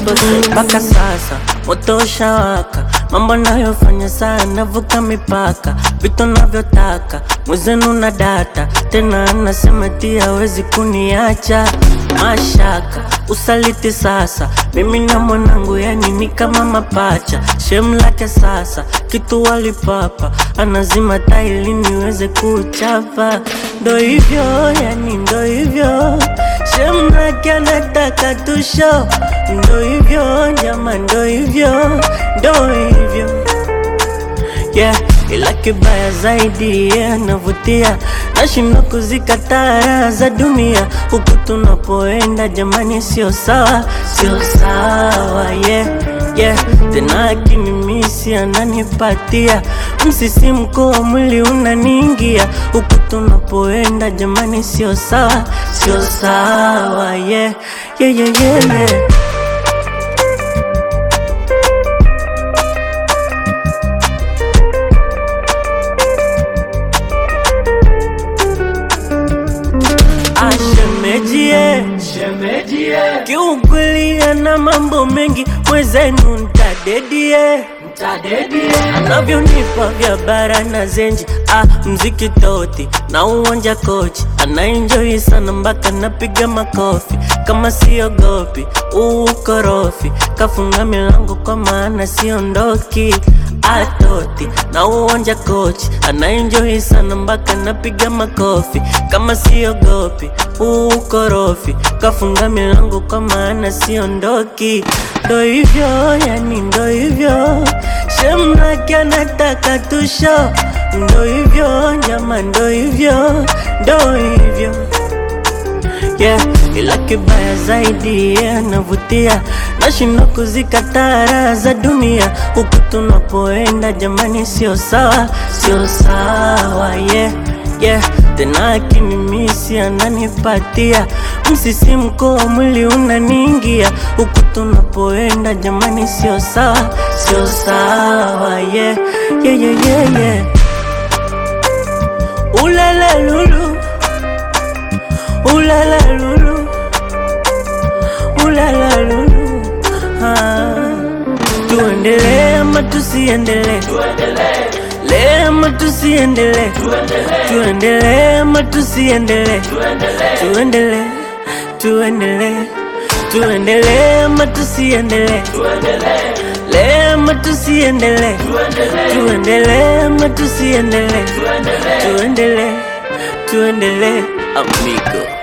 mpaka sasa moto ushawaka, mambo nayofanya sana vuka mipaka, vitu navyotaka mwezenu na data tena, anasema ti hawezi kuniacha mashaka usaliti sasa, mimi na mwanangu yani ni kama mapacha, shem lake sasa kitu walipapa, anazima taili niweze kuchapa, ndo hivyo yani ndo hivyo shem lake anataka tusho, ndo hivyo jama, ndo hivyo ndo hivyo yeah. Ila kibaya zaidi yeah, navutia nashindwa kuzikataa raha za dunia huku tunapoenda jamani, sio sawa, sio sawa yeah, yeah. Tena akinimisi ananipatia msisimko wa mwili unaniingia huku tunapoenda jamani, sio sawa, sio sawa yeah, yeah, yeah, yeah, yeah. Ashemejie, Shemejie, kiukweli ana mambo mengi, mwezenu ntadedie mtadedie, anavyonipa vya bara na zenji ah, mziki toti na uwanja kochi anaenjoi sana mpaka napiga makofi kama siogopi uukorofi kafunga milango kwa maana siondoki atoti na uwanja kochi anaenjoi sana mpaka napiga makofi kama siogopi uukorofi kafunga milango kwa maana siondoki ndo hivyo yani ndo hivyo Shemraki anataka tusho, ndo hivyo nyama, ndo hivyo, ndo hivyo yeah. Ila kibaya zaidi yeah, navutia nashindwa kuzikataa raha za dunia huku tunapoenda jamani, sio sawa, sio sawa yeah, yeah. Tena akinimisi ananipatia msisimko wa mwili unaniingia huku tunapoenda jamani, sio sawa, sio sawa yeah, yeah, yeah, yeah, yeah. Ulala lulu, ulala lulu, ulala lulu ah. Tuendelee ama tusiendelee? tuendelee, Lee ama tusiendelee? tuendelee, Tuendelee ama tusiendelee? tuendelee, Tuendelee, tuendelee, tuendelee ama tusiendelee? tuendelee, Lee ama tusiendelee? tuendelee, Tuendelee ama tusiendelee? tuendelee. Tuendelee, tuendelee, amigo.